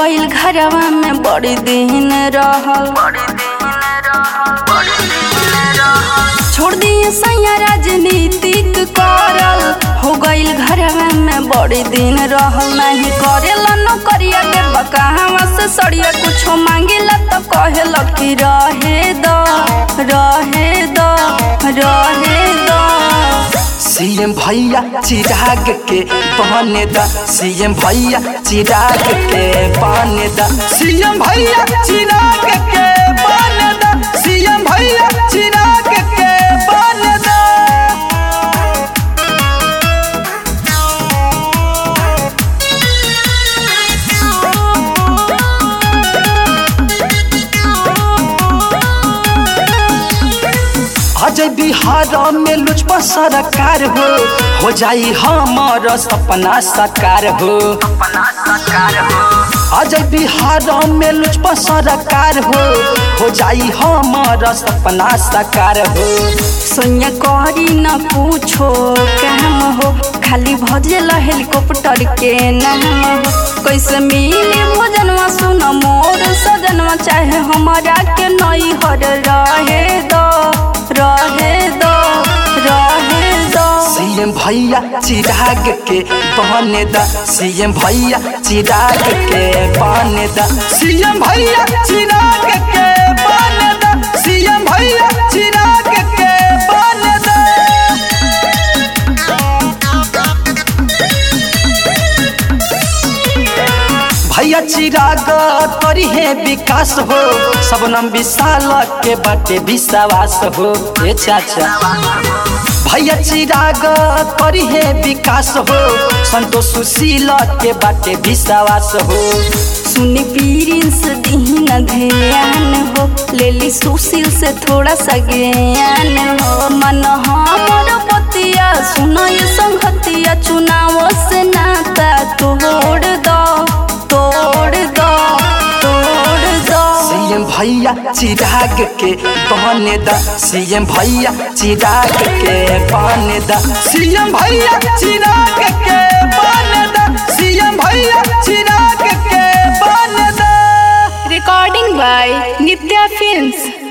गइल घरवा में बड़ी दिन रहल छोड़ दिए सैया राजनीतिक करल हो गइल घरवा में बड़ी दिन रहल नहीं करेला नौकरिया के बकावा से सड़िया कुछो मांगेला तो कहेला कि रहे दो रहे दो रहे दो सीएम भैया चिराग के बने दा सीएम भैया चिराग के बने दा सीएम भैया चिराग के बने दा सीएम भैया चिराग के बने दा अजय बिहार में लुचपा सरकार हो हो जाई हमार सपना साकार हो अजय बिहार में लुचपा सरकार हो हो जाई हमार सपना साकार हो सोनिया करी न पूछो काम हो खाली भजल हेलीकॉप्टर के नाम हो कैसे मिली भोजनवा सुन मोर सजनवा चाहे हमारा के नई हर रहे दो रहे दो रहे दो सीएम भैया चिराग के बने दा सीएम भैया चिराग के बने दा सीएम भैया चिराग के बने दा सीएम भैया चिराग के बने दा भैया चिराग करी है विकास हो सबनम विशाल के बाटे विश्वास हो ए चाचा भैया चिराग करी है विकास हो संतोष सुशील के बाटे विश्वास हो सुनी पीरिंस दीन ध्यान हो लेली सुशील से थोड़ा सा ज्ञान हो मन हमर पतिया सुनो ये संगतिया चुनाव से नाता तोड़ दो तोड़ दो तोड़ दो सीएम भैया चिराग के बने दा सीएम भैया चिराग के बने दा सीएम भैया चिराग के बने दा सीएम भैया चिराग के बने दा recording by Nitya Films